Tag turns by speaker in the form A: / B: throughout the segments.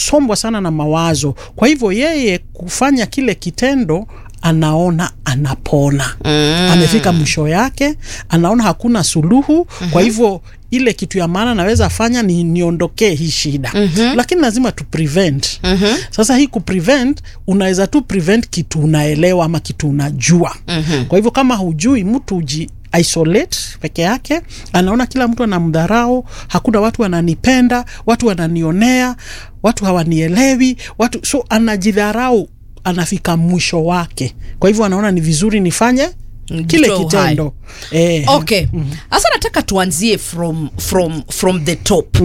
A: amesombwa sana na mawazo kwa hivyo yeye kufanya kile kitendo anaona anapona mm. amefika mwisho yake anaona hakuna suluhu mm-hmm. kwa hivyo ile kitu ya maana naweza fanya ni niondokee hii shida mm-hmm. lakini lazima tu prevent mm-hmm. sasa hii kuprevent unaweza tu prevent kitu unaelewa ama kitu unajua mm-hmm. kwa hivyo kama hujui mtu uji isolate peke yake anaona kila mtu anamdharau hakuna watu wananipenda watu wananionea watu hawanielewi watu so anajidharau anafika mwisho wake kwa hivyo anaona ni vizuri nifanye kile
B: Mtoe
A: kitendo eh,
B: okay sasa nataka tuanzie from from from the top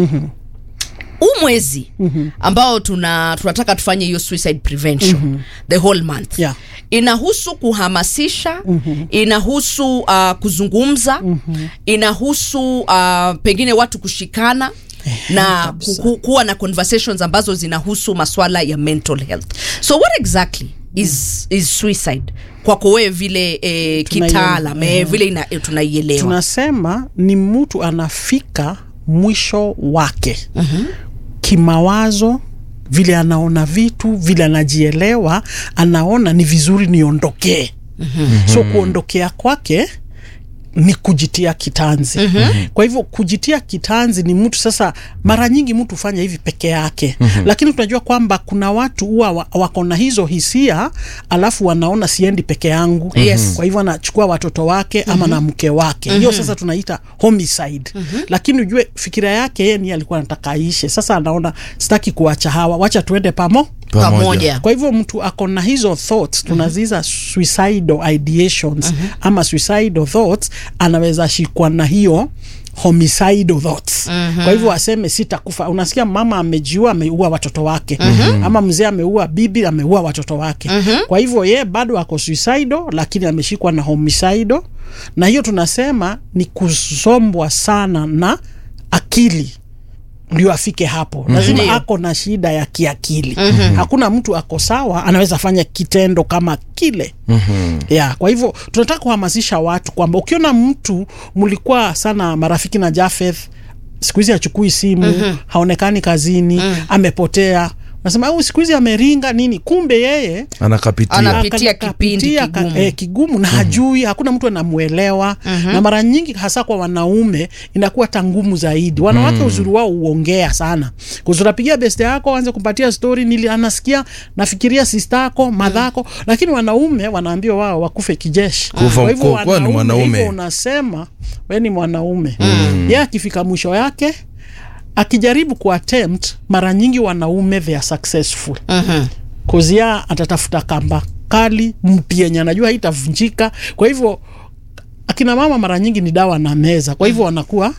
B: huu mwezi ambao tuna tunataka tufanye hiyo suicide prevention the whole month
A: Yeah.
B: inahusu kuhamasisha inahusu uh, kuzungumza inahusu uh, pengine watu kushikana na ku, ku, kuwa na conversations ambazo zinahusu maswala ya mental health so what exactly is, is suicide kwako wewe vile eh,
A: Tunaielewa.
B: kitaalam eh, vile ina- eh, tunaielewa
A: tunasema ni mtu anafika mwisho wake mm-hmm. kimawazo vile anaona vitu vile anajielewa anaona ni vizuri niondokee mm-hmm. so kuondokea kwake ni kujitia kitanzi mm-hmm. kwa hivyo kujitia kitanzi ni mtu sasa mara nyingi mtu hufanya hivi peke yake mm-hmm. lakini tunajua kwamba kuna watu huwa wa- wako na hizo hisia alafu wanaona siendi peke yangu
B: Yes.
A: kwa hivyo anachukua watoto wake ama na mke wake hiyo sasa tunaita homicide lakini ujue fikira yake yeye ni alikuwa anataka aishe sasa anaona sitaki kuacha hawa wacha tuende pamo
B: pamoja
A: kwa hivyo mtu ako na hizo thoughts tunaziza suicidal ideations ama suicidal thoughts anaweza shikwa na hiyo homicidal thoughts kwa hivyo aseme sitakufa unasikia mama amejiua ameua watoto wake ama mzee ameua bibi ameua watoto wake kwa hivyo ye bado ako suicidal lakini ameshikwa na homicidal na hiyo tunasema ni kusombwa sana na akili ndio afike hapo lazima
B: Ndio.
A: ako na shida ya kiakili mm-hmm. hakuna mtu ako sawa anaweza fanya kitendo kama kile mm-hmm. yeah, kwa hivyo tunataka kuhamasisha watu kwamba ukiona mtu mlikuwa sana marafiki na Jafeth siku hizi hachukui simu mm-hmm. haonekani kazini mm-hmm. amepotea nasema au siku hizi ameringa nini kumbe yeye
C: anakapitia
B: Ana- Anapitia
A: aka-
B: kipindi
A: kapitia ka-
B: kigumu.
A: eh, kigumu na hajui hakuna mtu anamwelewa na mara nyingi hasa kwa wanaume inakuwa hata ngumu zaidi wanawake uzuri wao uongea sana kuzurapigia beste yako anze kumpatia stori nili anasikia nafikiria sista yako madhako lakini wanaume wanaambiwa wao wakufe kijeshi
C: Kufa
A: Kwa hivyo
C: mko- kuwa ni
A: wanaume,
C: mwanaume.
A: hivyo unasema we ni mwanaume ye akifika mwisho yake akijaribu kuattempt mara nyingi wanaume they are successful
B: Mhm.
A: kozia atatafuta kamba kali mpya yenye anajua haitavunjika kwa hivyo akina mama mara nyingi ni dawa na meza kwa hivyo wanakuwa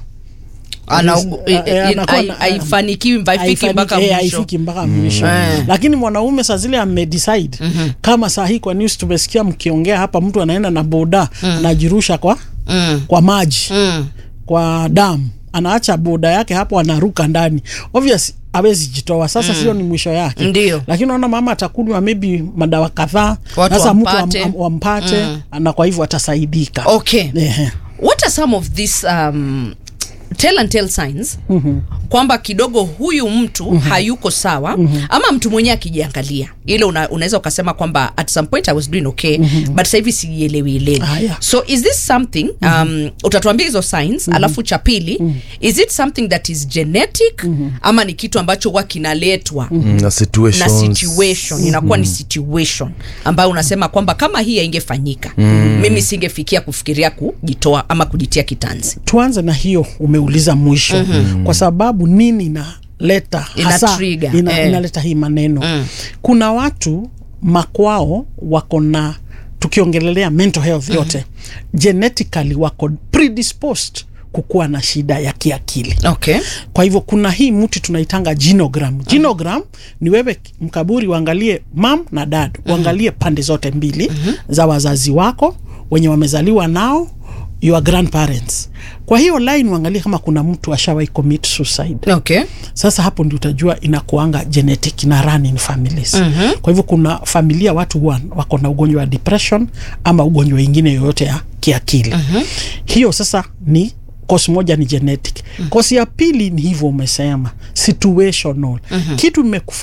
B: Ana-
A: Eh,
B: eh,
A: eh,
B: eh,
A: anakuwa
B: hai-
A: na-
B: haifanikiwi haifiki
A: haifanyiki-
B: mpaka
A: eh,
B: mwisho
A: haifiki mpaka mwisho
B: Eh.
A: lakini mwanaume saa zile amedecide kama saa hii kwa news tumesikia mkiongea hapa mtu anaenda na boda anajirusha kwa
B: Mm.
A: kwa maji
B: Mm.
A: kwa damu anaacha boda yake hapo anaruka ndani obvious awezi jitoa sasa sio ni mwisho yake
B: Ndio.
A: lakini naona mama atakunywa maybe madawa kadhaa
B: Watu
A: sasa mtu
B: wampate.
A: wam- wampate na kwa hivyo atasaidika
B: okay
A: Ehe.
B: what are some of these um, tell and tell signs mm-hmm. kwamba kidogo huyu mtu mm-hmm. hayuko sawa mm-hmm. ama mtu mwenyewe akijiangalia ile una, unaweza ukasema kwamba at some point i was doing okay mm-hmm. but sasa hivi sielewi elewi
A: Ah, yeah.
B: so is this something um, utatuambia hizo signs mm-hmm. alafu cha pili mm-hmm. is it something that is genetic mm-hmm. ama ni kitu ambacho huwa kinaletwa mm-hmm
C: na
B: na
C: situations
B: situation inakuwa ni situation ambayo unasema kwamba kama hii haingefanyika mm. mimi singefikia kufikiria kujitoa ama kujitia kitanzi
A: tuanze na hiyo umeuliza mwisho mm-hmm. kwa sababu nini inaleta
B: Ina
A: hasa
B: trigger,
A: ina,
B: eh.
A: inaleta hii maneno mm. kuna watu makwao wako na tukiongelelea mental health yote mm-hmm. genetically wako predisposed kukuwa na shida ya kiakili
B: okay
A: kwa hivyo kuna hii mti tunaitanga genogram genogram ni wewe mkaburi uangalie mam na dad uangalie pande zote mbili za wazazi wako wenye wamezaliwa nao your grandparents kwa hiyo line uangalie kama kuna mtu ashawai commit suicide
B: okay
A: sasa hapo ndio utajua inakuanga genetic na run in families mm-hmm. kwa hivyo kuna familia watu huwa wako na ugonjwa wa depression ama ugonjwa ingine yoyote ya kiakili mm-hmm. hiyo sasa ni kosi moja ni genetic mm-hmm. kosi ya pili ni hivyo umesema situational mm-hmm. kitu